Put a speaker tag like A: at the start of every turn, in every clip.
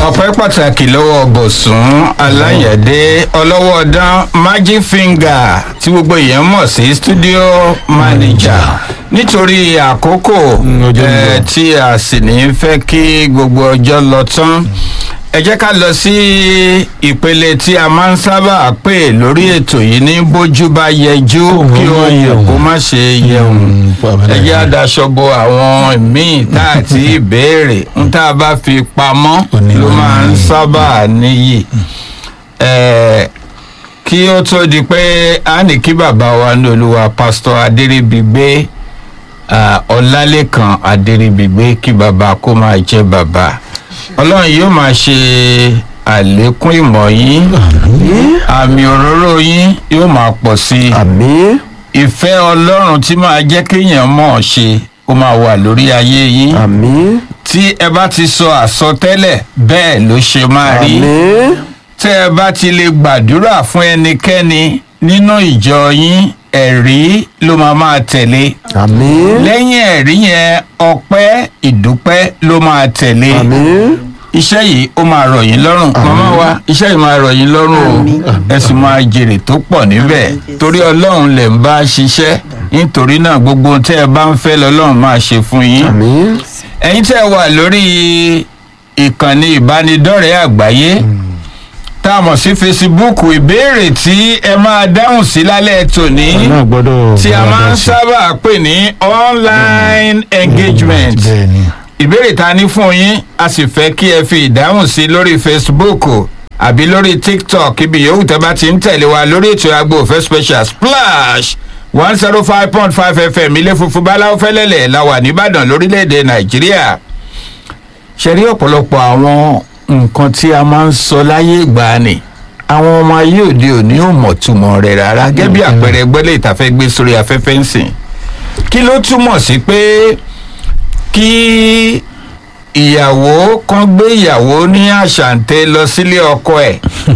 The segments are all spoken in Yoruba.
A: ọpẹ́ pàtàkì lọ́wọ́ bọ̀sùn aláyẹ̀dé ọlọ́wọ́dán magic finger tí gbogbo èèyàn mọ̀ sí studio manager nítorí àkókò
B: ọjọ́ ń
A: eh,
B: lọ.
A: tí a sì ní fẹ́ kí gbogbo ọjọ́ lọ tán ẹ jẹ́ ká lọ sí ìpele tí a máa ń sábà pè lórí ètò yìí ní bójú bá yẹjú
B: Kò
A: kí ó
B: wọ́n
A: yẹ
B: yẹun.
A: kó má ṣe yẹun
B: Mm, pàmò
A: ẹ jẹ́
B: náà.
A: àdáṣọ bo àwọn míì tá a ti béèrè ń tá a bá fi pamọ́
B: Òní
A: ló
B: ló
A: máa ń
B: ní.
A: sábà níyì Eh, kí ó tó di pé a ní kí bàbá wa ní olúwa pásítọ̀ adéríbigbé ah, ọlálẹ́kan adéríbigbé kí bàbá kó máa jẹ́ bàbá ọlọ́run yóò máa ṣe àlékún ìmọ̀ yín àmì òróró yín yóò máa pọ̀ sí i
C: àmín
A: ìfẹ́ ọlọ́run tí máa jẹ́ kéèyàn mọ̀ ọ́ ṣe ó máa wà lórí ayé yín
C: àmín
A: tí ẹ bá ti sọ àsọtẹ́lẹ̀ bẹ́ẹ̀ ló ṣe máa rí
C: àmín
A: tẹ́ ẹ bá ti lè gbàdúrà fún ẹnikẹ́ni nínú ìjọ yín ẹ̀rí ló máa máa tẹ̀lé
C: àmín
A: lẹ́yìn ẹ̀rí yẹn ọpẹ́ ìdúpẹ́ ló máa tẹ̀lé
C: àmín
A: iṣẹ́ yìí ó máa rọ̀ yín lọ́rùn màmá wa iṣẹ́ yìí máa rọ̀ yín lọ́rùn o ẹ sì máa jèrè tó pọ̀ níbẹ̀ torí ọlọ́run lè ń bá ṣiṣẹ́ nítorí náà gbogbo ohun tẹ́ ẹ bá ń fẹ́ lọ́lọ́run máa ṣe fún yín
C: àmín
A: ẹ̀yin tẹ́ ẹ wà lórí ìkànnì ìbánidọ́rẹ̀ẹ́ àgbáyé tá a mọ̀ sí fesibúùkù ìbéèrè tí ẹ máa dáhùn sí lálẹ́ tòní
B: náà gbọ́dọ̀
A: tí a máa ń sábà pè ní online engagement
B: bẹ́ẹ̀ ni
A: ìbéèrè ta ní fún yín a sì fẹ́ kí ẹ fi ìdáhùn sí lórí facebook àbí lórí tiktok ibi yòówù tẹ́ bá ti ń tẹ̀lé wa lórí ètò agbo òfẹ́ special splash one zero five point five fm ilé funfun báláwo fẹ́lẹ́lẹ̀ la wà nìbàdàn lórílẹ̀‐èdè nàìjíríà ṣe rí ọ̀pọ̀lọpọ̀ àwọn nǹkan tí a máa ń sọ láyé ìgbàanì àwọn ọmọ ayé òde òní ò mọ̀ túmọ̀ rẹ̀ rárá gẹ́gẹ́ bí àpẹẹrẹ gbọ́lé ìtafẹ́ gbé sórí afẹ́fẹ́ ń sìn kí ló túmọ̀ sí pé kí ìyàwó kan gbé ìyàwó ní àṣàǹtẹ lọ sílé ọkọ ẹ̀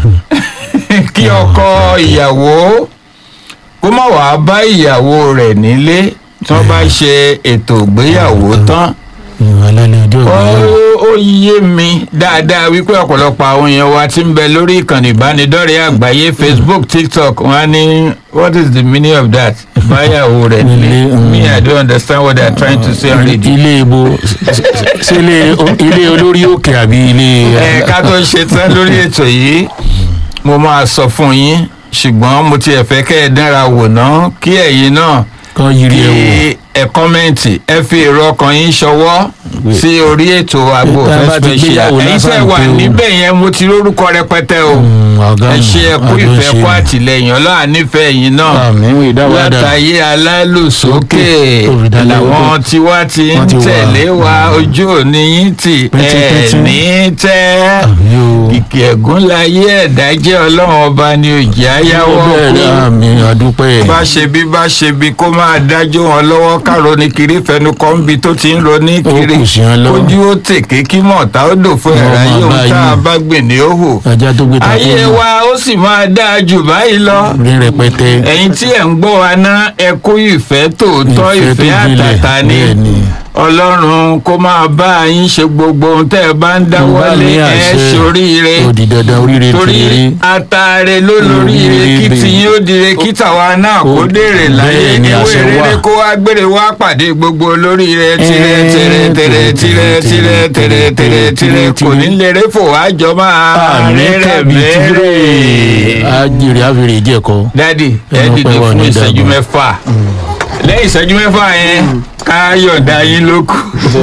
A: kí ọkọ ìyàwó kó má wàá bá ìyàwó rẹ̀ nílé tí wọ́n bá ṣe ètò ìgbéyàwó tán
B: ìwà lálẹ́ ọjọ́
A: ó
B: ìgbéyàwó
A: ó yé mi dáadáa wípé ọ̀pọ̀lọpọ̀ àwọn èèyàn wa ti ń bẹ lórí ìkànnì ìbánidọ́rẹ̀ẹ́ àgbáyé facebook tiktok wọn á ní what is the meaning of that báyàwó rẹ̀ nílé
B: Nílé, mm.
A: me i don't understand what they are trying to say on radio.
B: ilé ibo ṣe ilé ilé olórí òkè àbí ilé
A: ẹ ká tó ṣe tán lórí ètò yìí mo máa sọ fún yín ṣùgbọ́n mo tiẹ̀ fẹ́ kẹ́ ẹ dánra wò ná kí ẹ̀yin náà
B: kan yiri
A: kí
B: ẹ wò
A: ẹ kọ́mẹ́ǹtì ẹ fi èrò ọkàn yín ṣọwọ́
B: Gbé.
A: sí orí ètò àgbo
B: Tá a
A: òfẹ́
B: bá ti
A: special
B: gbéyàwó
A: ẹ̀yin tẹ́
B: lásán
A: wà
B: pé o-
A: níbẹ̀ yẹn mo ti lórúkọ rẹpẹtẹ o
B: Mm, ọ̀gá
A: ẹ
B: mi,
A: ṣe ẹ kú
B: àjọ
A: ìfẹ́
B: ṣe
A: kú
B: ni.
A: àtìlẹyìn ọlọ́run nífẹ̀ẹ́ yín náà
B: àmì ìwé ìdáwádà
A: látàyé alálùsókè
B: Olùdarí
A: làwọn
B: owó.
A: tiwa ti ń
B: Wọ́n ti wà.
A: tẹ̀lé wa ojú òní yín tì ẹ̀
B: Pẹ́tipẹ́ti.
A: ní tẹ́
B: àmì o
A: kìkì ẹ̀gún láyé ẹ̀dá jẹ́ ọlọ́run ọba ni òjì ayáwọ́
B: bẹ́ẹ̀ ni
A: kú
B: àmì àdúpẹ́
A: bá ṣe bí bá ṣe bí kó máa dájú wọn lọ́wọ́ káàró ní kiri fẹnu kọ́ ń bi tó ti ń lọ ní
B: Ó
A: kiri
B: kù sí wọn lọ́wọ́.
A: kójú ó tèké kí mọ̀tá ó dò fún
B: Wọ́n
A: ẹ̀rọ
B: máa
A: ayé
B: bá
A: ohun tá a
B: yín.
A: bá gbìn ní òhù
B: ajá tó gbé ta
A: ayé wa ó sì máa dáa jù báyìí lọ
B: rí rẹpẹtẹ
A: ẹ̀yin tí ẹ̀ ń gbọ́ wa ná ẹ kú ìfẹ́ tòótọ́
B: Ìfẹ́ tó
A: ìfẹ́
B: gbilẹ̀,
A: àtàtà ni
B: bẹ́ẹ̀ ni.
A: ọlọ́run kó máa bá yín ṣe gbogbo ohun tẹ́ ẹ bá ń
B: Bá
A: dáwọ́lé
B: ní
A: ẹ
B: àṣẹ.
A: ṣoríire
B: ó di dandan oríire
A: torí
B: tìrere
A: ataare ló lóríire
B: Oríire
A: kí
B: bẹ́ẹ̀.
A: tiyín ó dire kí tàwa náà kó
B: Ó-
A: dèrè láyé
B: bẹ́ẹ̀ ni
A: ewé
B: àṣẹ
A: rere
B: wà.
A: kó wá gbére wá pàdé gbogbo olóríire tirẹ
B: Ẹ́ẹ́,
A: tirẹ tirẹ tirẹ tirẹ tirẹ tirẹ tirẹ kò ní lérè fò wá jọ máa
B: àmì
A: rere
B: tàbí tìrere
A: bẹ́ẹ̀.
B: àjèrè àfèrè ìjẹkọ
A: dádì ẹ
B: Ẹnu
A: dìde
B: pẹ́ wà
A: fún
B: ní
A: ìṣẹ́jú
B: ìdàgbà.
A: mẹ́fà lẹ́yìn ìṣẹ́jú mẹ́fà yẹn ká yọ̀ǹda yín lókù.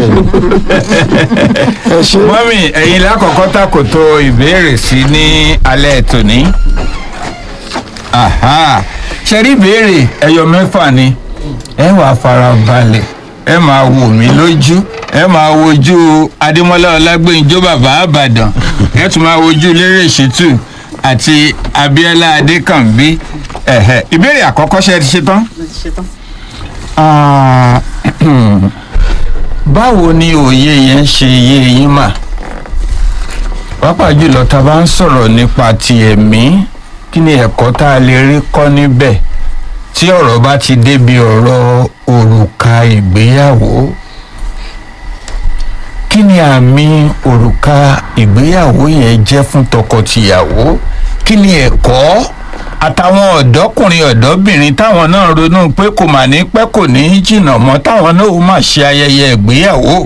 C: ẹ ṣe
A: mọ́mì ẹ̀yin lákọ̀ọ́kọ́ tàkòtò ìbéèrè sí ní alẹ́ tòní. Aha. ṣe rí ìbéèrè ẹyọ mẹ́fà ni ẹ wàá fara balẹ̀ ẹ máa wò mí lójú ẹ máa wojú adémọlá ọlágbèǹjọ bàbá àbàdàn ẹ tún máa wojú lérè ṣètù àti abiola adékànbí ẹ̀hẹ̀. ìbéèrè àkọ́kọ́ ṣe ti ṣe tán. Ah, báwo ni òye yẹn ṣe yé yín mà pàápàá jùlọ tá a bá ń sọ̀rọ̀ nípa ti ẹ̀mí kí ni ẹ̀kọ́ tá a lè rí kọ́ níbẹ̀ tí ọ̀rọ̀ bá ti débi ọ̀rọ̀ òrùka ìgbéyàwó kí kí ni àmì òrùka ìgbéyàwó yẹn jẹ́ fún tọkọtìyàwó kí ni ẹ̀kọ́ àtàwọn ọ̀dọ́kùnrin ọ̀dọ́bìnrin táwọn náà ronú pé kò mà ní pẹ́ kò ní jìnnà mọ́ táwọn náà ó máa ṣe ayẹyẹ ìgbéyàwó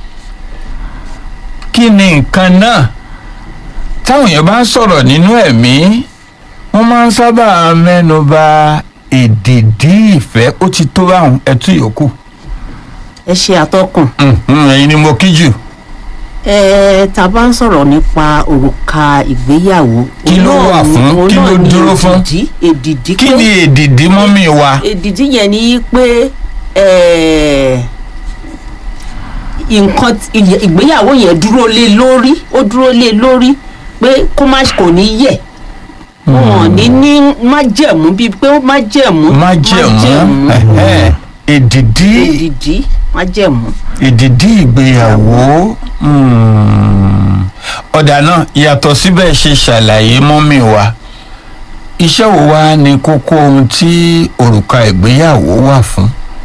A: kí ni nǹkan náà táwọn èèyàn bá ń sọ̀rọ̀ nínú ẹ̀mí wọ́n máa ń sábà mẹ́nu bà èdìdí ìfẹ́ ó ti tó báwọn ẹtú yòókù
C: ẹ ṣe àtọkùn
A: Mhm, ẹ̀yin ni mo kí jù
C: ẹ tá a bá ń sọ̀rọ̀ nípa òrùka ìgbéyàwó
A: Kí ló
C: òun
A: wà
C: náà
A: fún?
C: ni- òun
A: Kí ló
C: náà ni
A: dúró fún?
C: èdìdí èdìdí
A: kí
C: pé-
A: ni èdìdí mọ́mì wa
C: èdìdí yẹn ni pé eh, nǹkan tí- ìyẹ- ìgbéyàwó yẹn dúró lé lórí ó dúró lé lórí pé kó má kò ní yẹ̀ wọn ní ní májẹ̀mú bíi pé ó májẹ̀mú
A: májẹ̀mú ẹ̀hẹ́, èdìdí
C: èdìdí májẹ̀mú.
A: èdìdí ìgbéyàwó hmm. ọ̀dà náà yàtọ̀ síbẹ̀ ṣe ṣàlàyé mọ́mì wa iṣẹ́ wo wá ni kókó ohun tí òrùka ìgbéyàwó wà fún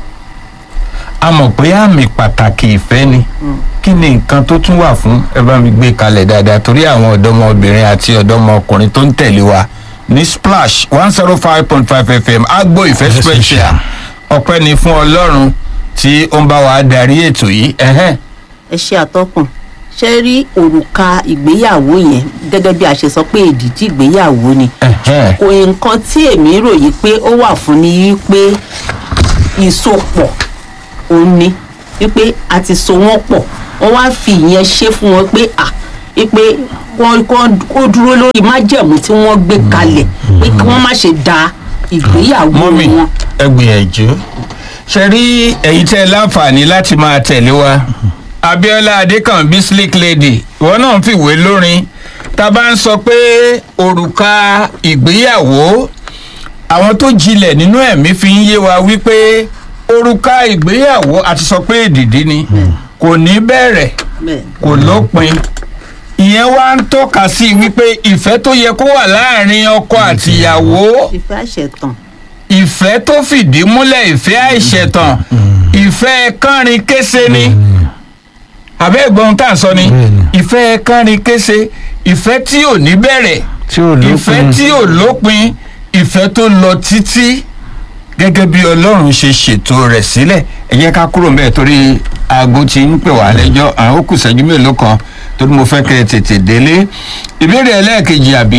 A: a mọ̀ pé àmì pàtàkì ìfẹ́ ni kí ni nǹkan tó tún wà fún ẹ bá mi gbé kalẹ̀ dáadáa torí àwọn ọ̀dọ́mọbìnrin àti ọ̀dọ́mọkùnrin tó ń tẹ̀lé wa ní splash one zero five point five fm agbo ìfẹ́
B: Ìfẹ́
A: special
B: special.
A: ọpẹ́ ni fún ọlọ́run tí ó ń bá wa darí ètò yìí ẹ̀hẹ́n.
C: ẹ ṣe àtọkùn ṣe rí òrùka ìgbéyàwó yẹn gẹ́gẹ́ bí a ṣe sọ pé èdìdí ìgbéyàwó ni
A: ẹ̀hẹ́n.
C: kò nǹkan tí èmi ròyìn pé ó wà fún ni wípé ìsopọ̀ òun ni wípé a ti so wọ́n pọ̀ wọ́n wá fi ìyẹn ṣe fún wọn pé à wípé wọ́n kọ́- ó dúró lórí májẹ̀mú tí wọ́n gbé kalẹ̀ pé kí wọ́n má ṣe da ìgbéyàwó
A: mọ́mì
C: wọn.
A: ẹ gbìyànjú ṣe rí ẹ̀yin tẹ́ ẹ láǹfààní láti máa tẹ̀lé wa abiola adekanbi slick lady ìwọ náà ń fìwé lórin tá a bá ń sọ pé òrùka ìgbéyàwó àwọn tó jinlẹ̀ nínú ẹ̀mí fi ń yé wa wípé òrùka ìgbéyàwó àti sọ pé èdìdí ni kò ní bẹ̀rẹ̀
C: bẹ́ẹ̀
A: kò lópin ìyẹn wá ń tọ́ka sí wípé ìfẹ́ tó yẹ kó wà láàrin ọkọ àtìyàwó
C: ìfẹ́ àṣetàn
A: ìfẹ́ tó fìdí múlẹ̀ ìfẹ́ àìṣẹ̀tàn ìfẹ́ kánrin kése ni àbẹ́ ìgbọ́n tá à ń sọ ni
B: Bẹ́ẹ̀ni.
A: ìfẹ́ kánrin kése ìfẹ́ tí ò ní bẹ̀rẹ̀
B: tí ò lópin
A: ìfẹ́ tí ò lópin ìfẹ́ tó lọ títí gẹ́gẹ́ bí ọlọ́run ṣe ṣètò rẹ̀ sílẹ̀ ẹ jẹ́ ká kúrò mbẹ́ torí aago ti ń pè wá lẹ́jọ́ àwọn ó kù ṣẹ́jú mélòó kan torí mo fẹ́ kẹ́ ẹ tètè délé ìbéèrè ẹlẹ́ẹ̀kejì àbí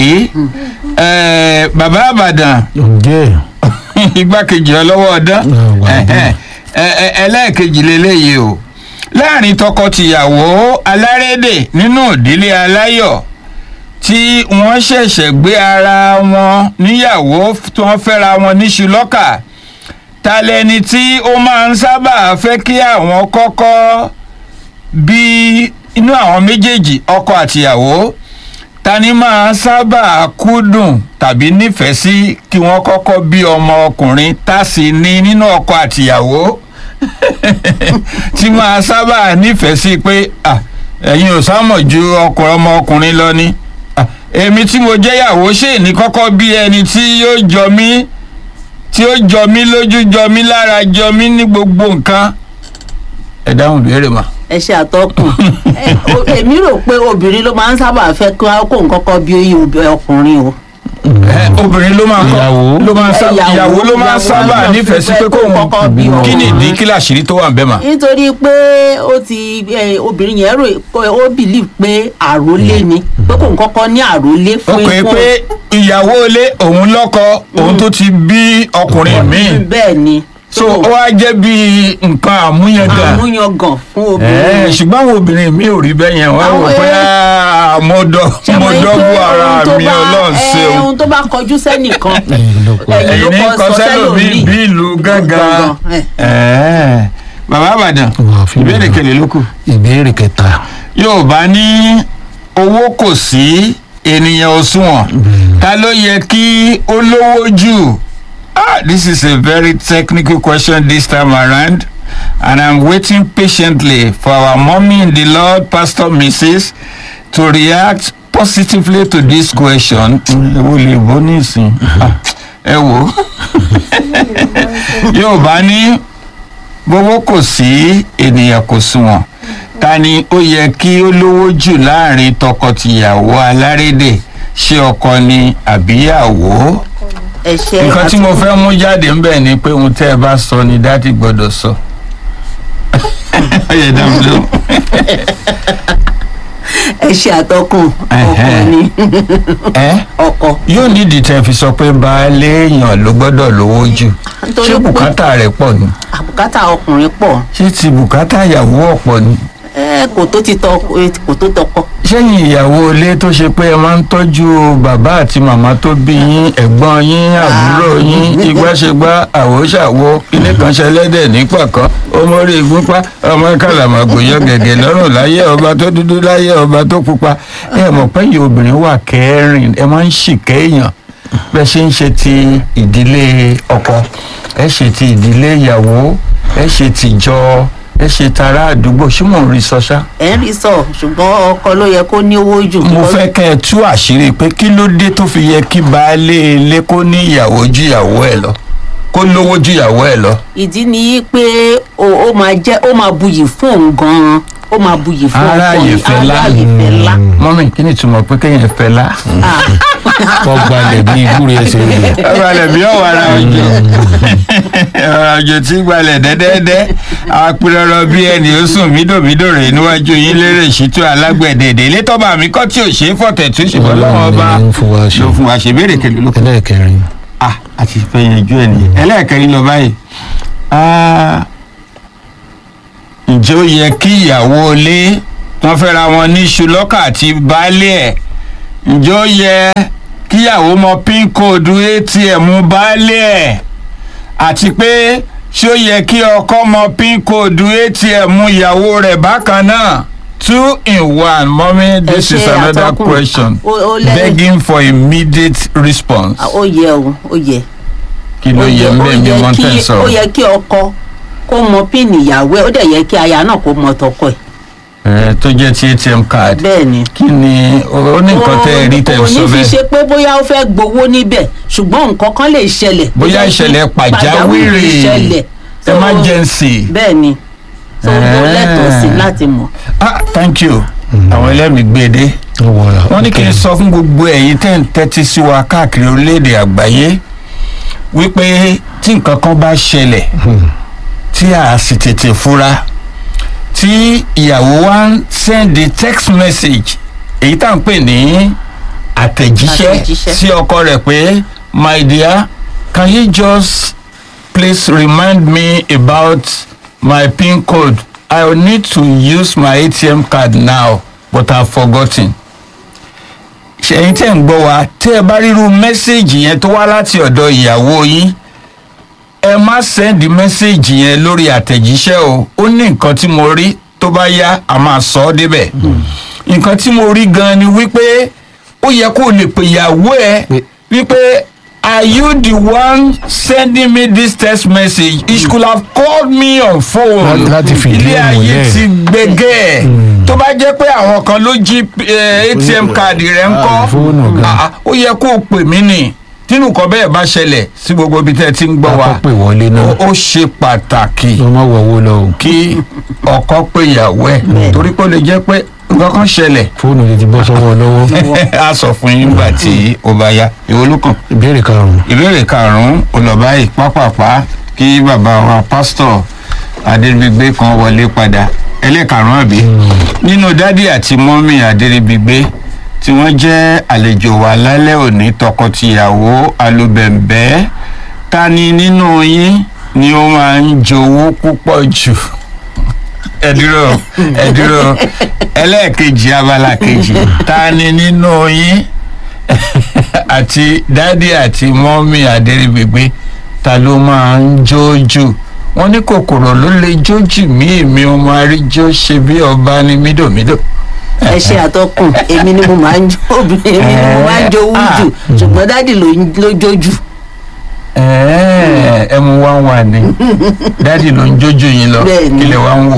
A: ẹ̀, bàbá àbàdàn
B: ǹjẹ́
A: igbákejì ọlọ́wọ́ ọdán
B: Ah, wà á
A: ẹ̀hẹ́n. Ẹ- ẹ- ẹlẹ́ẹ̀kejì leléyìí o láàrin tọkọ-tìyàwó alárédè nínú ìdílé aláyọ̀ tí wọ́n ṣẹ̀ṣẹ̀ gbé ara wọn níyàwó tí wọ́n fẹ́ra wọn níṣu lọ́kà ta lẹni tí ó máa ń sábà fẹ́ kí àwọn kọ́kọ́ bí inú àwọn méjèèjì ọkọ àtìyàwó ta ni máa sábà kúndùn tàbí nífẹ̀ẹ́ sí kí wọ́n kọ́kọ́ bí ọmọ ọkùnrin tá sì ní nínú ọkọ àtìyàwó tí máa sábà nífẹ̀ẹ́ sí pé ah, ẹ̀yin ò sámọ̀ ju ọkùnrin ọmọ ọkùnrin lọ ni Ah, èmi tí mo jẹ́yàwó ṣe ní kọ́kọ́ bí ẹni tí yóò jọ mí tí ó jọ mí lójú jọ mí lára jọ mí ní gbogbo nǹkan ẹ dáhùn béèrè mà.
C: ẹ ṣe àtọkùn Ẹ, o- èmi rò pé obìnrin ló máa ń sábà fẹ́ kí wọ́n kó nǹkan kan bí oyè ọkùnrin o.
A: Ẹ, obìnrin ló máa kọ́
B: Ìyàwó.
A: ló máa sá
C: Ìyàwó-
A: ìyàwó ló máa
C: ìyàwó
A: sábà
C: ló
A: nífẹ̀ẹ́ sí
C: fẹ́
A: pé
C: kó kọ́kọ́ bí
A: kóun
C: ọmọ.
A: kí ni ìdí kí làṣírí tó wà ń bẹ́ mà.
C: nítorí pé ó ti ẹ, obìnrin yẹn rò pé ó believe pé àrólé ni pé kò ń kọ́kọ́ ní àrólé
A: ó
C: fún
A: pè é pé ìyàwó ilé òun lọ́kọ òun tó ti bí ọkùnrin míì
C: bẹ́ẹ̀ ni
A: so ó wá jẹ́ bí nǹkan àmúyangàn
C: àmúyangàn fún
A: Ẹ,
C: obìnrin.
A: ṣùgbọ́n àwọn obìnrin mi ò rí bẹ́ẹ̀ yẹn wọ́n rò
C: Àwọn,
A: pé
C: ẹ,
A: "Ah, mo dọ́
C: Ṣé
A: mo
C: mọ̀ pé
A: dọ́gbọ́ ara
C: ohun tó
A: mi
C: bá-
A: ọlọ́run
C: ẹ,
A: ṣeun
C: ohun tó bá kọjú sẹ́nìkan
B: ẹ̀yin ló kọ
C: ẹ̀yin
A: èyí
C: ló
A: ní
C: kọ
A: kọ
C: sọ
A: sẹ́lòmíì
C: sẹ́lòmíì.
A: bí ìlú gángan
C: Gangan, ẹ.
A: Ẹ, bàbá àbàdàn
B: Wà fún mi.
A: ìbéèrè kele ló kù.
B: ìbéèrè kẹta
A: yorùbá ní owó kò sí ènìyàn òṣùwọ̀n ta ló yẹ kí ó lówó jù ah this is a very technical question this time around and i'm waiting patiently for our mommy in the lord pastor mrs to react positively to this question. ẹ wo lè bọ́ nísìn Ah, ẹ wò yorùbá ní gbogbo kò sí ènìyàn kò sunwọ̀n ta ni ó yẹ kí ó lówó jù láàrin tọkọtìyàwó alárédè ṣé ọkọ ni àbíyàwó
C: ẹ ṣe
A: nǹkan tí mo fẹ́ mú jáde ń bẹ̀ ni pé ohun tẹ́ ẹ bá sọ ni dádì gbọ́dọ̀ sọ. ó yẹ dáhùn lóhùn.
C: ẹ ṣe àtọkùn ọkọ
A: Ẹhẹ́.
C: ni
A: ẹ
C: ọkọ
A: yóò nídìí tẹ́ fi sọ pé baálé èèyàn ló gbọ́dọ̀ lówó jù
C: Nítorí
A: ṣé
C: pé-
A: bùkátà rẹ̀ pọ̀ ni
C: àbùkátà ọkùnrin pọ̀
A: ṣé ti bùkátà ìyàwó ọ̀pọ̀ ni
C: ẹ kò tó ti tọ kò tó tọkọ
A: sẹ́yìn ìyàwó ilé tó ṣe pé ẹ máa ń tọ́jú bàbá àti màmá tó bí yín ẹ̀gbọ́n yín àbúrò yín igbáṣegbá àwòṣàwò ilé kan ṣẹlẹ́dẹ̀ nípa kan ọmọrí ìgúnpá ọmọ kàlàmàgbò yọ gẹ̀gẹ̀ lọ́rùn láyé ọba tó dúdú láyé ọba tó pupa ẹ mọ̀ pé yìí obìnrin wà kẹrin ẹ máa ń ṣìkẹ́ èèyàn bẹ́ẹ̀ ṣe ń ṣe ti ìdílé ọkọ ẹ ṣe ti ìdílé ìyàwó ẹ ṣe tìjọ ẹ ṣe tara àdúgbò ṣé mò ń rí sọ ṣá
C: ẹ ń rí sọ ṣùgbọ́n ọkọ ló yẹ kó ní owó jù
A: mo fẹ́ kẹ́ ẹ tú àṣírí pé kí ló dé tó fi yẹ kí baálé ilé kó ní ìyàwó ju ìyàwó ẹ lọ kó lówó ju ìyàwó ẹ lọ.
C: ìdí ni pé ó ó máa jẹ́ ó máa buyì fún òun gan-an ó máa buyì fún ọkọ
A: Aráàyè
C: yìí
A: fẹ́ lá.
C: aráàyè fẹ́ lá.
A: mọ́mí kí ni ìtumọ̀ pé kéèyàn fẹ́ lá.
C: Ah,
B: wọ́n gbalẹ̀ bí ìgbúre ẹsẹ̀ rẹ̀.
A: ọbalẹ̀ bí ọ̀wọ́ ara òjò ọ̀rọ̀ òjò tí gbalẹ̀ dẹ́dẹ́dẹ́ apẹ̀rọ̀rọ̀ bí ẹni ó sùn mídòmídò rẹ̀ níwájú yín lérè ṣètò alágbẹ̀dẹ̀dẹ̀ ilé tọ́ba mi kọ́ tí ò ṣe é fọ̀tẹ̀ tó ṣùgbọ́n lọ́wọ́ ọba
B: ló ń fún wa ṣe.
A: ló fún wa ṣe béèrè kẹlẹ́ ló kọ́.
B: ẹlẹ́ẹ̀kẹrin
A: ah àti fẹ́ yanjú ẹ̀ nìyẹn ẹlẹ́ẹ̀kẹrin lọ báyìí Ah, ǹjẹ́ ó yẹ kí ìyàwó ilé wọ́n fẹ́ra wọn ní iṣu lọ́kà àti baálé ẹ̀ ǹjẹ́ ó yẹ kíyàwó mọ pin code atm baálé ẹ̀ àti pé ṣé ó yẹ kí ọkọ mọ pin code atm ìyàwó rẹ̀ bákan náà two in one mommy this
C: Ẹ
A: is
C: ṣe
A: another
C: àtọkùn.
A: question
C: Ó- ó lẹ́-
A: begging for immediate response
C: ó yẹ o ó yẹ.
A: kí ló
C: Ó
A: yẹ
C: ó
A: mbẹ́ mi
C: yẹ
A: wọ́n
C: kí-
A: tẹ̀
C: ó
A: sọ̀rọ̀
C: yẹ kí ọkọ kó mọ píìnì ìyàwó ẹ ó dẹ̀ yẹ kí aya náà kó mọ tọkọ ẹ̀
A: ẹ̀ tó jẹ́ ti atm card
C: bẹ́ẹ̀ ni.
A: kí ni ó ní nǹkan tẹ́ ẹ rí tẹ̀
C: kò
A: sọ
C: ní fi
A: bẹ́ẹ̀
C: ṣe pé bóyá ó fẹ́ gbowó níbẹ̀ ṣùgbọ́n nǹkan kan lè ṣẹlẹ̀.
A: bóyá ìṣẹ̀lẹ̀ pàjáwìrì
C: ṣẹlẹ̀. So,
A: emergency
C: bẹ́ẹ̀ ni tó ó lẹ́tọ̀ọ́ sí láti mọ̀.
A: ah thank you àwọn ẹlẹ́mìí gbé dé
B: ó wọra.
A: wọ́n ní kí n sọ fún gbogbo ẹ̀yin tẹ́ ń tẹ́tí sí wa káàkiri orílẹ̀-èdè àgbáyé wípé tí nǹkan kan bá ṣẹlẹ̀ tí a sì tètè fura tí ìyàwó wa ń sẹ́ndì text message èyí tá à ń pè ní àtẹ̀jíṣẹ́
C: Àtẹ̀jíṣẹ́.
A: sí ọkọ rẹ̀ pé my dear can you just please remind me about my pin code i will need to use my atm card now but i have forgotten ṣẹ̀yin tẹ̀ ń gbọ́ wa tí ẹ bá ríru mẹ́sẹ̀gì yẹn tó wá láti ọ̀dọ̀ ìyàwó yín ẹ má sẹ́ndì mẹ́sẹ̀gì yẹn lórí àtẹ̀jíṣẹ́ o ó ní nǹkan tí mo rí tó bá yá a máa sọ ọ́ débẹ̀ nǹkan tí mo rí gan ni wípé ó yẹ kó o lè pè ìyàwó ẹ
B: Pé-
A: wípé are you the one sending me this text message you should have called me on phone
B: Lá- láti fìdí
A: ilé
B: ẹ̀
A: ayé
B: múlẹ̀.
A: ti gbẹgẹ́ tó bá jẹ́ pé àwọn kan ló jí eh, atm káàdì rẹ̀ ń kọ́
B: fóònù gan.
A: Ah, ah, ó yẹ kó o pè mí nì tínú kan bẹ́ẹ̀ bá ṣẹlẹ̀ sí gbogbo ibi tẹ́ ẹ ti ń gbọ́ wa
B: Akọ́ pè wọlé náà.
A: ó- ó ṣe pàtàkì
B: ló má wọ owó lọ o.
A: kí ọkọ pé ìyàwó ẹ̀ torí pé ó lè jẹ́ pé nǹkan kan ṣẹlẹ̀
B: fóònù lè ti bọ́ sọ́wọ́ lọ́wọ́.
A: a sọ fún yín nígbà tí ó bá yá ìwọ ló kàn
B: ìbéèrè karùn-ún.
A: ìbéèrè karùnún olùbá yìí pápápá kí bàbá wa pásítọ̀ adéríbigbé kan wọlé padà ẹlẹ́karùn-ún àbí nínú dádì àti mọ́mì adéríbigbé tí wọ́n jẹ́ àlejò wa lálẹ́ òní tọkọtìyàwó alubẹ̀ǹbẹ́ ta ni nínú yín ni ó máa ń jowó púpọ̀ jù ẹ dúró ẹ dúró ẹlẹ́ẹ̀kejì abala kejì ta ni nínú yín àti dádì àti mọ́mí adéríbigbé ta ló máa ń jójú wọ́n ní kòkòrò ló lè jójú mí èmi ọmọ àríjó ṣe bí ọba ní mídòmídò.
C: ẹ ṣe àtọkùn èmi ni mo máa ń jó obìnrin èmi ni mo máa ń jowú jù ṣùgbọ́n dádì ló ń- ló jójú.
A: ẹ̀ẹ́ ẹ mú wá wà ní dádì ló ń jójú yín lọ
C: Bẹ́ẹ̀ni.
A: kílẹ̀ wá ń wò.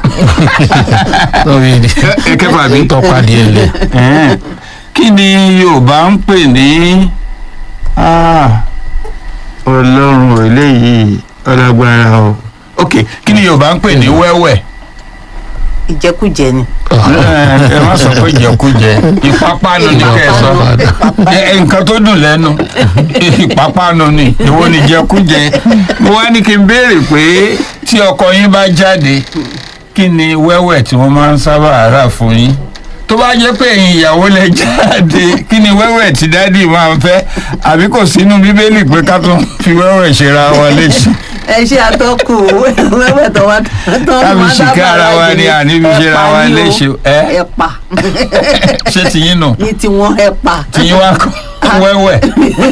B: lórí ìdí.
A: ẹ kẹfà bí.
B: tọ́pa díẹ̀ lẹ̀.
A: Ẹ̀ẹ́n. kí ni yorùbá ń pè ní Ah, ọlọ́run ò eléyìí ọlágbára o. ok kí ni yorùbá ń pè ní wẹ́wẹ́
C: ìjẹkújẹ ni.
A: ẹ ẹ má sọ pé jẹkújẹ ìpápánu ní kẹ ẹ sọ ẹ ẹ, nǹkan tó dùn lẹ́nu ìpápánu ni ìwọ ni jẹkújẹ mo wá ní kí n béèrè pé tí ọkọ yín bá jáde kí ni wẹ́wẹ́ tí wọ́n máa ń sábà rà fún yín tó bá jẹ́ pé ẹ̀yin ìyàwó lẹ jáde kí ni wẹ́wẹ́ tí dádì máa ń fẹ́ àbí kò sínú bíbélì pé ká tún fi wẹ́wẹ́ ṣera wa léṣe
C: ẹ ṣe àtọkù wẹ́wẹ́ tó wá tó
A: Ká fi
C: wá
A: ṣìkẹ́
C: dábàá
A: ara wa
C: láti
A: ni
C: ní
A: àní fi ṣe ra
C: ẹ̀pà
A: wa
C: ni o,
A: léṣe, ẹ́?
C: ẹ̀pà
A: ṣé tiyín nù.
C: ní tiwọn ẹ̀pà.
A: tí yín wá kọ́ wẹ́wẹ́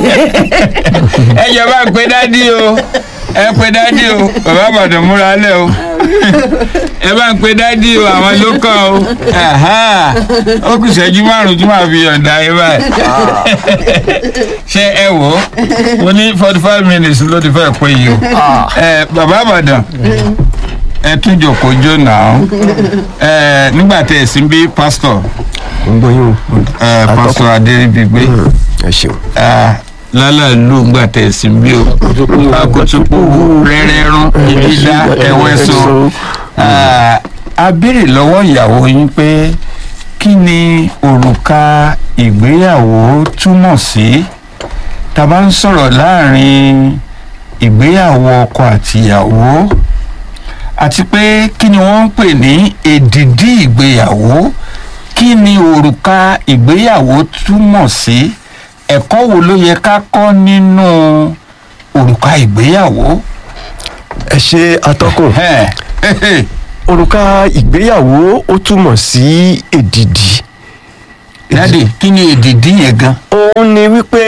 A: ẹ jẹ́ bá ń pe dádì o ẹ pe dádì o bàbá àbàdàn múra lẹ̀ o ẹ bá ń pe dádì o àwọn ló kàn o Aha. ó kù ìṣẹ́jú márùn-ún tí màá fi yọ̀ǹda yín báyìí ṣé ẹ wò ó mo ní forty five minutes ló ti fẹ́ pé yìí o ẹ bàbá àbàdàn ẹ tún jòkó jó náà ẹ nígbà tẹ ẹ sí bí pásítọ̀
D: ń gbọ́ yín o.
A: ẹ pásítọ̀ adéríbigbé
D: ẹ ṣeun.
A: lálàlú ńgbà tẹ̀sí bí o akutupu rẹ́rẹ́rún ìdídá ẹ̀wẹ́sọ. a béèrè lọ́wọ́ ìyàwó yín pé kí ni òrùka ìgbéyàwó túmọ̀ sí tá a bá ń sọ̀rọ̀ láàrin ìgbéyàwó ọkọ àtìyàwó àti pé kí ni wọ́n ń pè ní èdìdí ìgbéyàwó kí ni òrùka ìgbéyàwó túmọ̀ sí ẹ̀kọ́ wo ló yẹ ká kọ́ nínú òrùka ìgbéyàwó.
D: ẹ ṣe atọ́kùn.
A: Ẹ̀hẹ́n.
D: òrùka ìgbéyàwó ó túmọ̀ sí èdìdì.
A: dádì kí ni èdìdí yẹn gan.
D: òun ni wípé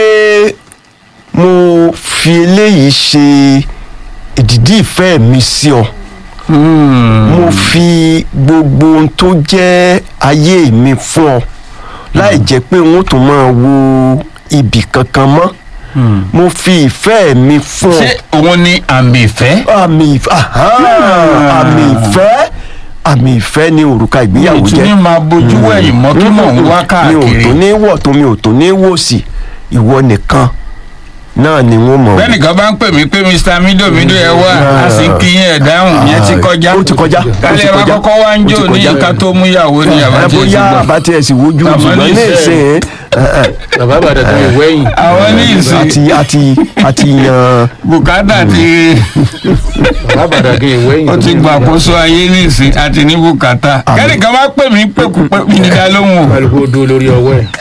D: mo fi eléyìí ṣe èdìdì ìfẹ́ mi sí ọ. mo fi gbogbo ohun tó jẹ́ ayé mi fún ọ láì jẹ́ pé n ó tún máa wo ibì kankan mọ́ mo fi ìfẹ́ mi fún ọ
A: ṣé òun ni àmì ìfẹ́.
D: àmì ìfẹ́ aha, àmì ìfẹ́ àmì ìfẹ́ ni òrùka ìgbéyàwó
A: mi tún
D: jẹ́
A: ní máa bójú wẹ̀yìn mọ́ kí mò ń wá
D: mi ò
A: káàkiri.
D: tó ní wọ̀ tó mi ò tó ní wò sí ìwọ nìkan náà ni wọ́n mọ̀
A: bẹ́ẹ̀nìkan bá ń pè mí pé mr mido mido ẹ wá a sì ń kí yín ẹ̀ dáhùn yẹn ti kọjá.
D: ó ti kọjá ó ti
A: kálẹ̀ wa
D: kọjá
A: kọ́kọ́ wá ń
D: ó ti
A: jò ní
D: kọjá.
A: ká tó mú ìyàwó ní
D: ẹ
A: àbájẹ́ ti
D: bóyá
A: gbọ́.
D: àbátí ẹ̀ sì wojú
A: Àmọ́
D: ṣùgbọ́n
A: ní
D: ní
A: ìsìn-
D: ìsìn ẹ, ẹ,
B: bàbá àbàdàn tó yẹ wẹ́yìn.
A: àwọn ní ìsìn
D: àti àti àti yan
A: bùkátà ti
B: bàbá àbàdàn tó yẹ wẹ́yìn.
A: ó ti gbàkóso ayé ní ìsìn àti ní bùkátà kẹ́nìkan bá pè mí pèkúpè mí níta lóhùn o.
B: kálukú ó dúró lórí ọwọ́ ẹ̀.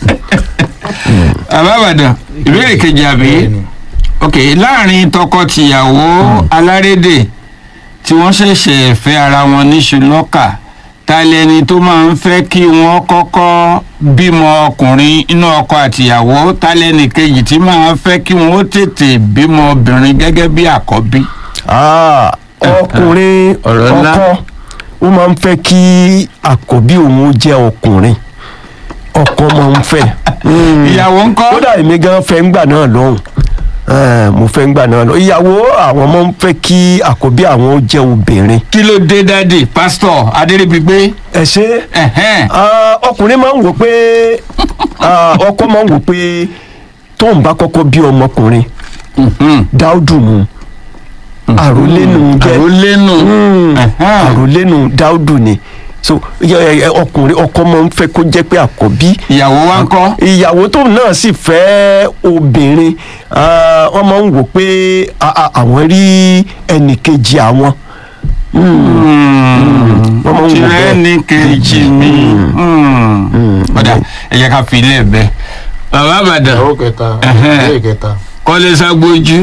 A: àbábàdàn ìbéèrè kejì àbí ok láàrin tọkọ-tìyàwó alárédè tí wọ́n ṣẹ̀ṣẹ̀ fẹ́ ara wọn níṣu lọ́kà ta lẹni tó máa ń fẹ́ kí wọ́n kọ́kọ́ bímọ ọkùnrin inú ọkọ àtìyàwó ta lẹni kejì tí máa ń fẹ́ kí wọ́n ó tètè bímọ obìnrin gẹ́gẹ́ bí àkọ́bí.
D: Ah, ọkùnrin
A: Ọ̀rọ̀ ńlá.
D: ọkọ ó máa ń fẹ́ kí àkọ́bí òun jẹ́ ọkùnrin ọkọ máa ń fẹ́. Mm.
A: ìyàwó ńkọ́
D: kódà èmi gan fẹ́ ń gbà náà lọ́hùn Eh, mo fẹ́ ń gbà náà lọ ìyàwó àwọn máa ń fẹ́ kí àkọ́bí àwọn ó jẹ́ obìnrin.
A: kí ló dé dáàdì pásítọ̀ adéríbigbé
D: ẹ ṣe
A: ẹ̀hẹ́n
D: ah, ọkùnrin máa ń wò pé ah, ọkọ máa ń wò pé tóun bá kọ́kọ́ bí ọmọkùnrin
A: mhm,
D: dáúdù nù àròlénu jẹ́
A: àròlénu
D: Mm,
A: ẹ̀hẹ́n.
D: àròlénu dáúdù ni so yẹ- yẹ- yẹ- ọkùnrin ọkọ máa ń fẹ́ kó jẹ́ pé àkọ́bí
A: ìyàwó wa ńkọ́.
D: ìyàwó tó náà sì fẹ́ obìnrin ah, wọ́n máa ń wò pé ah, ah, àwọn rí ẹnì kejì àwọn wọ́n máa ń wò
A: tirẹ̀
D: bẹ́ẹ̀.
A: ní kejì mi ọ̀dà ẹ jẹ́ ká fi ilé ẹ̀ bẹ́ẹ̀. bàbá àbàdàn
B: ìyàwó kẹta
A: Ẹ̀hẹ́n.
B: ilé kẹta.
A: kọ́lé ságbójú.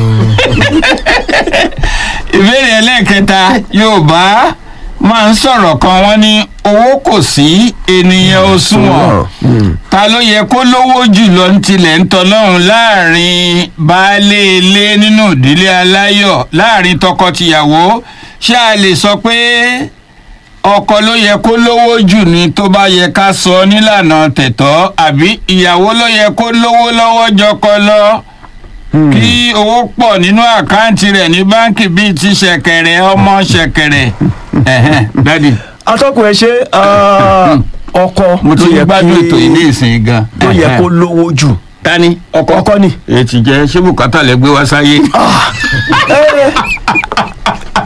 A: ìbéèrè ẹlẹ́ẹ̀kẹta yorùbá máa ń sọ̀rọ̀ kan wọ́n ní owó kò sí ènìyàn ò sunwọ̀n ta ló yẹ kó lówó jùlọ ń tilẹ̀ ń tọ́lọ́run láàrin baálé ilé nínú ìdílé aláyọ̀ láàrin tọkọ-tìyàwó ṣé a lè sọ pé ọkọ ló yẹ kó lówó jù ní tó bá yẹ ká sọ nílànà tẹ̀tọ́ àbí ìyàwó ló yẹ kó lówó lọ́wọ́ jọkọ lọ kí owó pọ̀ nínú àkáǹtì rẹ̀ ní báǹkì bíi ti ṣẹ̀kẹ̀rẹ̀ ọmọ ṣẹ̀kẹ̀rẹ̀ ẹ̀hẹ́n dádì
D: atọ́kùn ẹ ṣe ah, ọkọ
A: mo ti
D: ló yẹ
A: gbádùn
D: kí-
A: ètò yìí ní ìsìn gan.
D: tó yẹ kó lówó jù
A: tani ọkọ
D: ọkọ ni.
A: èyí ti jẹ ṣé bùkátà lẹ gbé wá sáyé.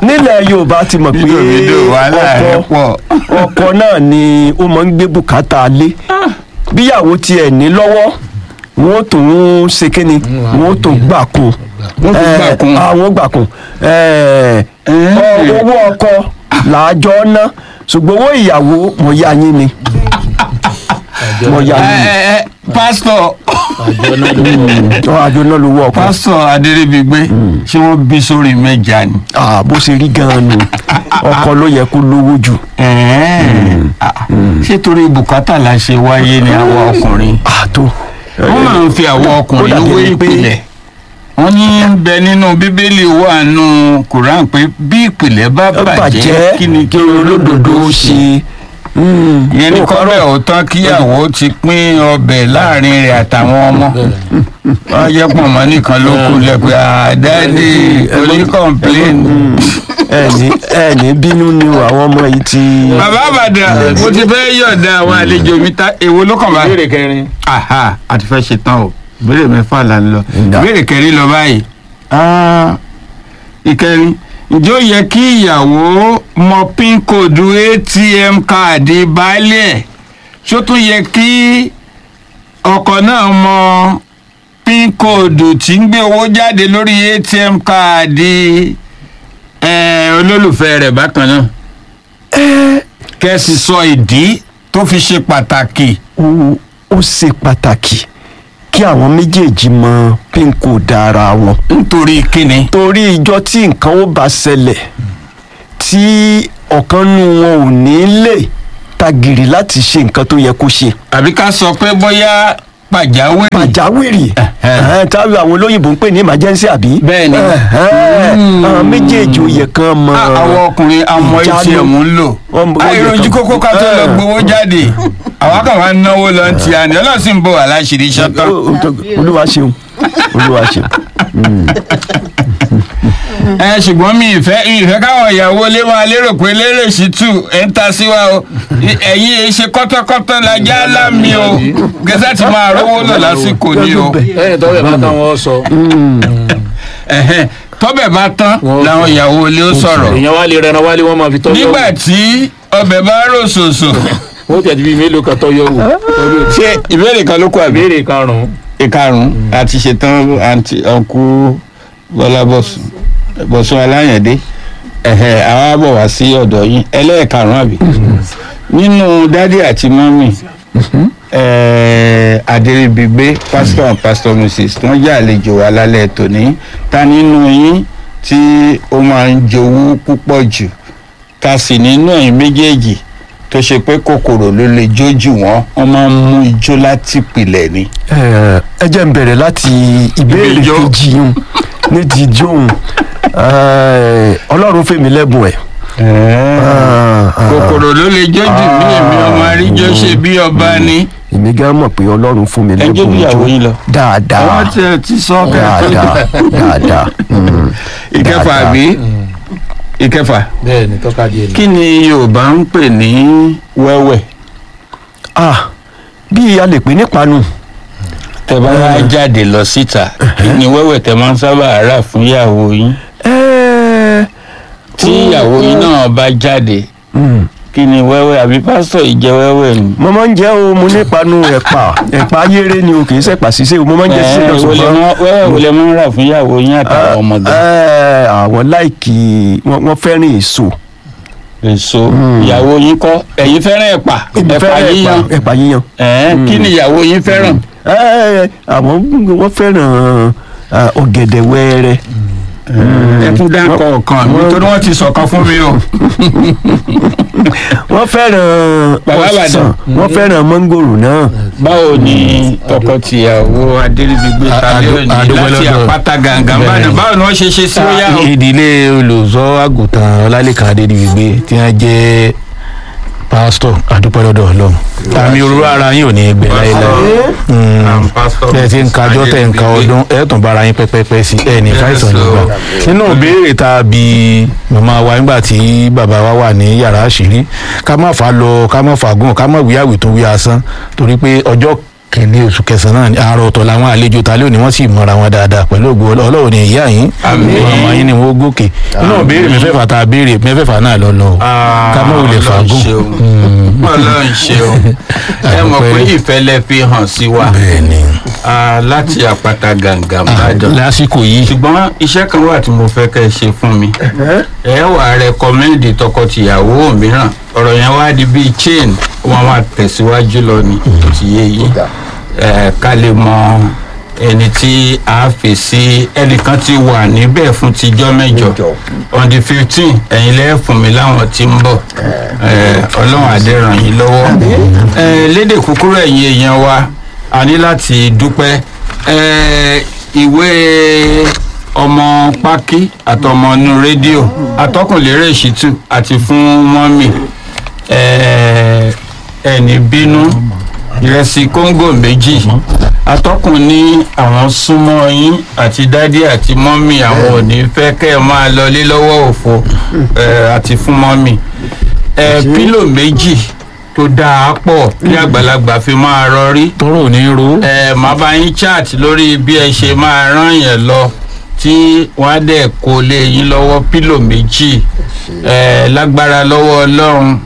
D: nílẹ̀ yorùbá ti mọ̀ pé
A: fídíò wàhálà rẹ̀
D: ọkọ
A: pọ̀.
D: ọkọ náà ni ó máa ń gbé bùkátà lé bíyàwó tiẹ̀ ní lọ́wọ́ wọn ó tún ṣe kíni wọn ó tún gbà kún
A: Wọ́n tún gbà
D: Eh,
A: kún.
D: ah, wọ́n gbà kún Eh, ọ- owó ọkọ làájọ ná ṣùgbọ́n owó ìyàwó mo yá yín ni mo yá
A: ẹ
D: yín ni
A: ẹ ẹ pásítọ̀
B: àjọ náà ló
D: ọ àjọ náà lówó ọkọ
A: pásítọ̀ adéríbigbé ṣé wọ́n bí sórí mẹ́ja ni.
D: Ah, bó ṣe rí gan-an nù ọkọ ló yẹ kó lówó jù
A: Ẹ̀ẹ́. Ah, ṣé torí bùkátà la ṣe wáyé ni àwa ọkùnrin
D: àtò
A: wọ́n máa ń fi àwọn
D: ó
A: ọkùnrin
D: dàbí
A: wé
D: ẹni pé-
A: ìpìlẹ̀ wọ́n ní ń bẹ nínú bíbélì wà nù Quran pé bí ìpìlẹ̀ bá bàjẹ́ kí ni kí olódodo ó ṣe ìyẹn ní kọ́bẹ̀ ò tán kíyàwó ti pín ọbẹ̀ láàrin rẹ̀ àtàwọn ọmọ wọ́n jẹ́ pọ̀ mọ́ nìkan ló kù lẹ́pẹ́ àdáde oníkọ̀ǹpléèn.
D: ẹni ẹni bínú ni o, àwọn ọmọ yìí ti.
A: bàbá àbàdàn mo ti fẹ́ yọ̀ǹda àwọn àlejò mi ta èwo ló kàn báyìí.
B: béèrè kẹrin
A: aha a ti fẹ́ ṣe tán o ìbéèrè mẹ́fà là ń lọ
D: Ǹda.
A: ìbéèrè kẹrin lọ báyìí Ah, ìkẹrin ǹjẹ́ ó yẹ kí ìyàwó mọ pin kóòdù atm káàdì baálé ẹ̀ ṣó tún yẹ kí ọkọ náà mọ pin kóòdù tí ń gbé owó jáde lórí atm káàdì eh, olólùfẹ́ rẹ̀ bákan náà kẹ́sì sọ ìdí tó fi ṣe pàtàkì
D: ó ó ṣe pàtàkì kí àwọn méjèèjì mọ pínkù dára wọn.
A: nítorí kíni.
D: torí ìjọ tí nǹkan ó bá ṣẹlẹ̀ tí ọ̀kan nu wọn ò ní lè tagìrì láti ṣe nǹkan tó yẹ kó ṣe.
A: àbí ká sọ pé bóyá pàjáwìrì.
D: pàjáwìrì ẹ̀hẹ́n, táwọn àwọn olóyìnbó ń pè ní emergency àbí.
A: Bẹ́ẹ̀ni.
D: ẹ̀hẹ́n, àwọn méjèèjì ò yẹ kán mọ.
A: Ah, àwọn ọkùnrin àmọ́
D: ìjánu.
A: atm ń lò.
D: Wọ́n mọ- wọ́n yẹ
A: àìròjú
D: kán-
A: kókó ká tó lọ
D: Eh.
A: gbowó jáde àwa kàn wá náwó lọ ti àná ọlọ́sìn ń bọ̀ wá láṣìírí ṣọ́tàn.
D: Ó- ó- olúwa ṣeun olúwa ṣeun.
A: ẹ ṣùgbọ́n mi ìfẹ́ ìfẹ́ káwọn ìyàwó lé máa lérò pé lérè sí tù ẹ̀ ń ta sí wa o I- ẹ̀yin ẹ̀ ṣe kọ́tọ́kọ́tọ́ la já lámì o gẹ́sà ti máa rówó lọ lásìkò ni o
B: lẹ́yìn tó bẹ̀ bá tán wọ́n sọ
A: Ẹ̀hẹ́n, tọ́bẹ̀ bá tán
B: Wọ́n
A: làwọn ìyàwó lé ó sọ̀rọ̀
B: èèyàn wá lè rẹran wálé wọ́n máa fi tọ́jú
A: nígbà tí ọbẹ̀ bá rò ṣòṣò
B: wọ́n tẹ̀ bí mélòó kan tọ́yọ̀ wò
A: ṣé ìbéèrè kan ló kọ àbí.
B: béèrè karùn-ún
A: ìkarùn àti ṣetán àǹtí ọkú bọlá bọsùn bọsùn aláyẹ̀dé ẹ̀hẹ̀ àwa bọ̀ wá sí ọ̀dọ̀ yín ẹlẹ́ẹ̀karùn àbí nínú dádì àti mọ́mì adéríbigbé pásítọ̀ and pásítọ̀ mrs tí wọ́n jẹ́ àlejò wa lálẹ́ tòní ta nínú yín tí ó máa ń jowú púpọ̀ jù ta sì nínú ẹ̀yin méjèèjì tó ṣe pé kòkòrò ló lè jójú wọn wọ́n máa ń mú ijó láti pilẹ̀ ni.
D: ẹ ẹ jẹ́ n bẹ̀rẹ̀ láti ìbéèrè
A: Ibi ijó.
D: kejì yún ní ti jóun ọlọ́run fèmí lẹ́bùn ẹ̀.
A: kòkòrò ló lè jójú mí èmi ọmọ àríjọ ṣe bí ọba ni.
D: èmi gan mọ̀ pé ọlọ́run fún mi
A: ẹ jó
D: lẹ́bùn
A: bí ìyàwó yín lọ.
D: dáadáa
A: àwọn tí ẹ ti sọ kẹ́kẹ́.
D: dáadáa dáadáa. mm,
A: ìkẹfà
D: dáadáa.
A: àbí ìkẹfà
B: bẹ́ẹ̀ ni tọ́ka díẹ̀ ni.
A: kí ni yorùbá ń pè ní wẹ́wẹ́
D: ah bí a lè pè nípanu
A: tẹ bá wá jáde lọ síta kí ni wẹ́wẹ́ tẹ máa ń sábà rà fún ìyàwó yín
D: ẹ́ẹ́,
A: tí ìyàwó yín náà bá jáde
D: mm,
A: kí ni wẹ́wẹ́ àbí pásítọ̀ yìí jẹ́ wẹ́wẹ́ ni.
D: mo máa ń jẹ́ o mo nípanu ẹ̀pà ẹ̀pà ayére ni o kì í ṣẹ̀pà ṣiṣẹ́ o mo máa ń jẹ́
A: Ẹ,
D: ṣiṣẹ́ lọ
A: wo lẹ
D: ṣùgbọ́n
A: máa- wẹ́wẹ́ wo lẹ máa ń rà fún ìyàwó yín àtàwọn ọmọdé
D: ẹ, àwọn láìkì wọ́n wọ́n fẹ́ràn èso
A: èso ìyàwó yín kọ́ ẹ̀yin fẹ́ràn ẹ̀pà
D: Èmi
A: ẹ̀pà
D: fẹ́ràn
A: yíyan
D: ẹ̀pà yíyan
A: ẹ̀ẹ́n kí ni ìyàwó yín fẹ́ràn.
D: Ẹ, àwọn wọ́n fẹ́ràn ah, ọ̀gẹ̀dẹ̀ wẹ́rẹ́
A: ẹ tún dákọ̀ ọ̀kan mi torí wọ́n ti sọ̀kan fún mi o.
D: wọ́n fẹ́ràn
A: Bàbá Ìbàdàn.
D: ọsàn wọ́n fẹ́ràn mọ́ngòrò náà
A: báwo ni tọkọtìyàwó adéríbigbé tàbí òní
B: àdúgbò
A: láti
B: lọ́dọ̀.
A: àpáta gàngàn
B: Bẹ́ẹ̀ni.
A: bàdàn báwo ni wọ́n ṣe ṣe sí ó yá o.
B: ìdílé olùzọ́ àgùntàn ọlálẹ́kan adédìgbé tí wọ́n jẹ́ pásítọ̀ àdúpẹ́ lọ́dọ̀ ọlọ́run àmì òróró ara yín ò ní gbẹ láéláé Mm. ẹ ti ń kájọ́ tẹ̀ ń ka ọdún ẹ tún bára yín pẹ́pẹ́pẹ́ sí ẹ ní fáìsàn nígbà nínú ìbéèrè tá a bi màmá wa nígbà tí bàbá wa wà ní yàrá àṣírí ká má fà á lọ ká má fà á gùn ká má wíyàwó tó wí asán torí pé ọjọ́ kẹ́ni oṣù kẹsàn-án ní àárọ̀ ọ̀tọ̀ làwọn àlejò ta lónìí wọ́n sì mọ̀ra wọn dáadáa pẹ̀lú ògo Ọlọ́- ọlọ́run ní ìyá yín
A: Àmín.
B: ọmọ yín ni wọ́n gòkè inú béèrè mẹ́fẹ̀ẹ̀fà tá a béèrè mẹ́fẹ̀ẹ̀fà náà lọ lọ ká mọ̀ wulẹ̀ fàágùn
A: ọlọ́run ṣeun ẹ mọ̀ pé ìfẹ́ lẹ fi hàn sí wa
B: bẹ́ẹ̀ ni
A: Ah, láti àpáta gàǹgà ìbàdàn
B: lásìkò yìí
A: ṣùgbọ́n iṣẹ́ kan wà tí mo fẹ́ kẹ́ ẹ ṣe fún mi ẹ wà á rẹkọmẹ́ndì tọkọtìyàwó mìíràn ọ̀rọ̀ yẹn wá di bíi chain wọn máa tẹ̀síwájú lọ ní ti yé yìí ẹ ká lè mọ ẹni tí a fi sí ẹnìkan ti wà níbẹ̀ fún tijọ́ mẹ́jọ on the fifteen ẹ̀yin lẹ́ẹ̀ fún mi láwọn tí ń bọ̀ ẹ, ọlọ́run adé ràn yín lọ́wọ́ ẹ, lédè kúkúrú ẹ̀yin èèyàn wa a ní láti dúpẹ́ ẹ, ìwé ọmọ pákí àtọmọ inú rédíò atọ́kùnlérè ìṣítù àti fún mọ́mì ẹ, ẹni bínú ìrẹsì kóńgò méjì atọ́kùn ní àwọn súnmọ́ yín àti dádì àti mọ́mì àwọn ò ní fẹ́ kẹ́ ẹ máa lọlé lọ́wọ́ òfo ẹ, àti fún mọ́mì ẹ, pílò méjì tó dáa pọ̀ kí àgbàlagbà fi máa rọrí
B: tọrọ ò ní ro
A: ẹ máa bá yín chat lórí bí ẹ ṣe máa rán yẹn lọ tí wọn á dẹ̀ kó lé yín lọ́wọ́ pílò méjì ẹ lágbára lọ́wọ́ ọlọ́run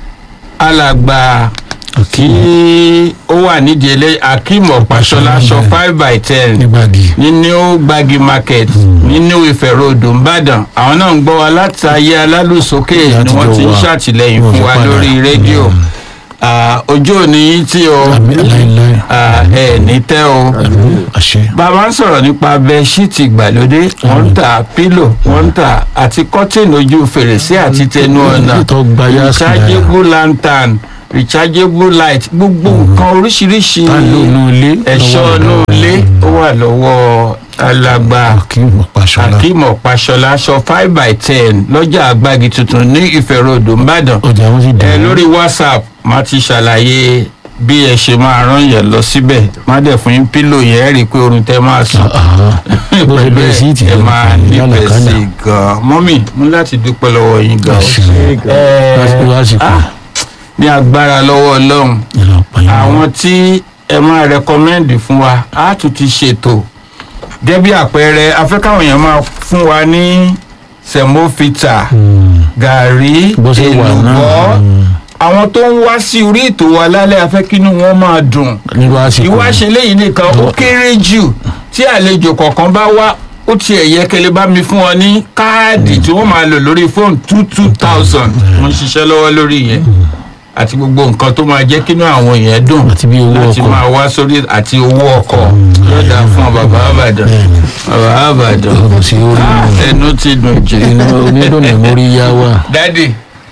A: alàgbà tí ó wà nídìí ẹlẹ́ akeem ọ̀pàṣọlá aṣọ five by ten
B: nígbàdí
A: ní new gbagi market ní new ife road nìbàdàn àwọn náà ń gbọ́ wa láti ayé alálùsókè ni
B: Láti
A: wọ́n ti ń
B: jọ wà.
A: ṣàtìlẹ́yìn
B: Wọ́n
A: fún
B: fi
A: wa
B: padà.
A: lórí rédíò Ah, ojú òní yín tí o
B: àmì láéláé
A: Ah, ẹ ní tẹ́ o
B: àṣẹ
A: bàbá ń sọ̀rọ̀ nípa bẹ́ẹ̀ṣíìtì ìgbàlódé wọ́n ń ta pílò wọ́n ń ta àti kọ́tìnì ojú fèrèsé àti tẹnu ọ̀nà
B: tó gbayá sí
A: rechargeable lantern rechargeable light gbogbo nǹkan oríṣiríṣi
B: tá ló nù ilé
A: ẹ̀ṣọ́ inú ilé ó wà lọ́wọ́ alàgbà
B: kí n pàṣọlá
A: akeem ọ̀páṣọlá aṣọ five by ten lọ́jà àgbàgì tuntun ní ìfẹ̀rọ̀dọ̀ ńbàdàn
B: ọjà wọn sì
A: ẹ
B: dùn
A: lórí whatsapp má ti ṣàlàyé bí ẹ ṣe máa rán yẹn lọ síbẹ̀ má dẹ̀ fún yín pílò yẹn ẹ rí i pé orun tẹ máa sùn
B: bó ṣe bẹ́ẹ̀ sí ìtì
A: ẹ máa nífẹ̀ẹ́ sí
B: lálàkánná
A: i gan-an mọ́mì mú láti dúpẹ́ lọ́wọ́ yín gan-an
B: lásìkò
A: Ẹ,
B: lásìkò
A: ah, ní agbára lọ́wọ́ ọlọ́run
B: ìlọpàá yẹn
A: àwọn tí ẹ máa rẹkọmẹ́ndì fún wa á tún ti ṣètò gẹ́gẹ́ bí àpẹẹrẹ afẹ́káwọn èèyàn máa fún wa ní sẹ̀mófìtà gàrí
B: bó ṣe wà náà
A: èlùbọ́ àwọn tó ń wá sí orí ètò wa lálẹ́ afẹ́kínú wọn máa dùn
B: nírú àsìkò
A: ìwá ṣe léyìn nìkan ó kéré jù tí àlejò kọ̀ọ̀kan bá wá ó tiẹ̀ yẹ kẹlẹ́ bá mi fún ọ ní káàdì tí wọ́n máa lò lórí fóònù two two thousand mo ń ṣiṣẹ́ lọ́wọ́ lórí yẹn àti gbogbo nǹkan tó máa jẹ́ kínú àwọn èèyàn dùn
B: àti bí owó
A: láti
B: ọkọ̀
A: máa wá sórí àti owó ọkọ̀ yọ̀dà fún bàbá àbàdàn bàbá àbàdàn
B: ọ̀rọ̀ sí orí
A: Ah, ẹnu ti dùn jù.
B: inú onídùnnú mórí yá wà
A: dádì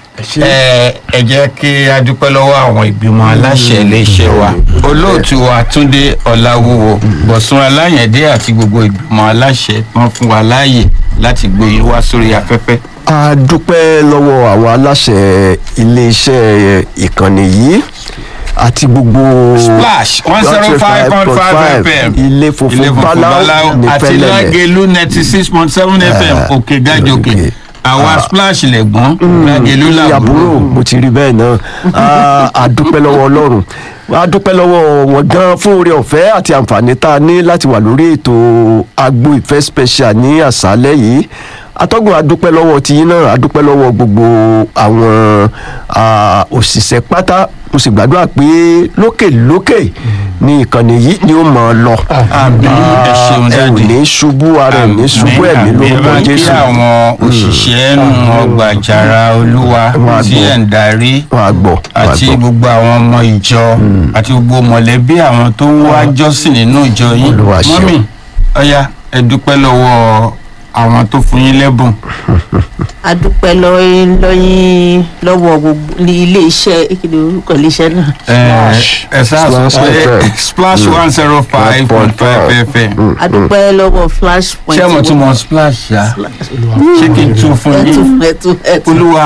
A: ẹ ẹ jẹ́ kí a dúpẹ́ lọ́wọ́ àwọn ìgbìmọ̀ aláṣẹ iléeṣẹ́ wa olóòtú wa túndé ọ̀làwúwo bọ̀sùn aláyẹ̀dé àti gbogbo ìgbìmọ̀ aláṣẹ tán fún wa láàyè láti gbé yín wá sórí afẹ́fẹ́.
D: a dúpẹ́ lọ́wọ́ àwọn aláṣẹ iléeṣẹ́ ìkànnì yìí àti gbogbo
A: splash one zero five point five fm
D: ilé funfun báláwo ní
A: àti
D: fẹ́lẹ́lẹ̀
A: lágẹ̀lú ninety six point seven fm òkè gàjòkè
D: òkè.
A: àwa splash lẹ̀gbọ́n lágẹ̀lú
D: ní àbúrò
A: làbúrò.
D: mo ti rí bẹ́ẹ̀ náà Ah, a dúpẹ́ lọ́wọ́ ọlọ́run a dúpẹ́ lọ́wọ́ wọn gan fún oore ọ̀fẹ́ àti àǹfààní tá a ní láti wà lórí ètò agbo ìfẹ́ special ní àṣálẹ́ yìí atọ́gùn adúpẹ́ lọ́wọ́ tiyín náà adúpẹ́ lọ́wọ́ gbogbo àwọn ah, òṣìṣẹ́ pátá mo sì gbàdúrà pé lókèlókè ní ìkànnì yìí ni ó mọ̀ ọ́ lọ
A: àmì ẹ ṣeun
D: ẹ ò
A: dáàdì.
D: ní ṣubú ara ẹ ò ní ṣubú ẹ̀mí lórúkọ
A: àmì
D: jésù
A: kí àwọn òṣìṣẹ́ nù ọgbà àjàrà olúwa
D: Wọn á
A: tí
D: gbọ́.
A: ẹ̀ ń darí
D: wọn á gbọ́ wọn á
A: àti
D: gbọ́.
A: gbogbo àwọn ọmọ ìjọ àti gbogbo mọ̀lẹ́bí àwọn tó ń wá jọ́sìn nínú ìjọ yín
D: Olúwa ṣeun.
A: mọ́mì ọ̀ya ẹ dúpẹ́ lọ́wọ́ àwọn tó fún yín lẹ́bùn
C: a dúpẹ́ lọ́yìn lọ́yìn lọ́wọ́ gbogbo ní ilé iṣẹ́ ìkéde orúkọ ilé iṣẹ́ náà.
A: ẹ ẹ sáà sọ
D: Splash
A: pé
D: FM.
A: splash one zero five point five fm
C: a dúpẹ́ lọ́wọ́ flash point.
A: ṣé mo tún mọ splash yá ṣé kí n tún fún
C: ẹtù
A: yín
C: ẹtù ẹtù.
A: olúwa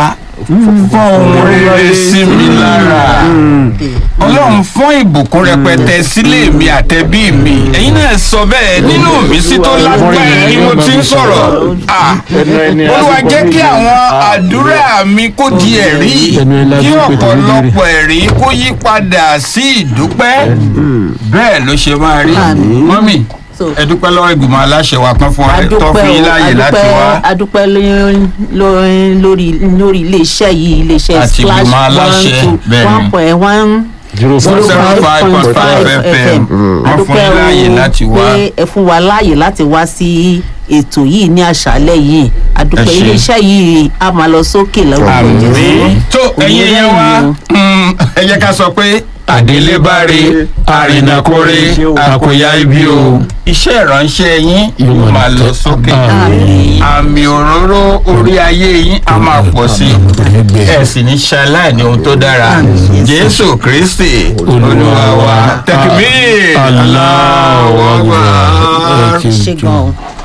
A: fọ́n ohun rere sí mi lára ọlọ́run fọ́n ìbùkún rẹpẹtẹ sílé mi àtẹ̀bí mi ẹ̀yin náà sọ bẹ́ẹ̀ nínú mi sí tó lágbára ni mo ti ń sọ̀rọ̀ Ah, olúwa jẹ́ kí àwọn àdúrà mi kó di ẹ̀rí
B: Ẹnu ẹ̀ la
A: kí
B: fi ń pètè
A: ọ̀pọ̀lọpọ̀ ẹ̀rí kó yí padà sí ìdúpẹ́ bẹ́ẹ̀ ló ṣe máa rí
C: Àmín.
A: mọ́mì
C: So-
A: ẹ dúpẹ́ lọ́wọ́ ìgbìmọ̀ aláṣẹ wa kan fún wa tó
C: adúpẹ́
A: fún yín
C: o
A: láàyè láti wá.
C: adúpẹ́ adúpẹ́ lórí- lórí lórí lórí iléeṣẹ́ yìí iléeṣẹ́
A: Àti
C: splash
A: ìgbìmọ̀ aláṣẹ, bẹ́ẹ̀ ni.
C: one point one
B: zero
A: zero
B: five
A: five point five fm wọ́n fún yín láàyè láti wá.
C: pé ẹ fún wa láàyè láti wá sí ètò yìí ní àṣálẹ́ yìí adúpẹ́
A: Ẹ ṣé.
C: iléeṣẹ́ yìí a máa lọ sókè lọ́wọ́
A: àmì tó ẹyin yẹn wá mm, ẹ jẹ́ ká sọ pé àdélébáre àrìnàkórè àkòyá ibi o iṣẹ́ ìránṣẹ́ yín yóò máa lọ sókè
C: Àmín.
A: àmì òróró orí ayé yín á máa pọ̀ sí i ẹ sì ní ṣaláì ní ohun tó dára jésù kristi olúwa wa tẹkibí
B: Allahu
A: aláwọ̀
B: Akbar.
A: gbà.
C: ṣe gan-an.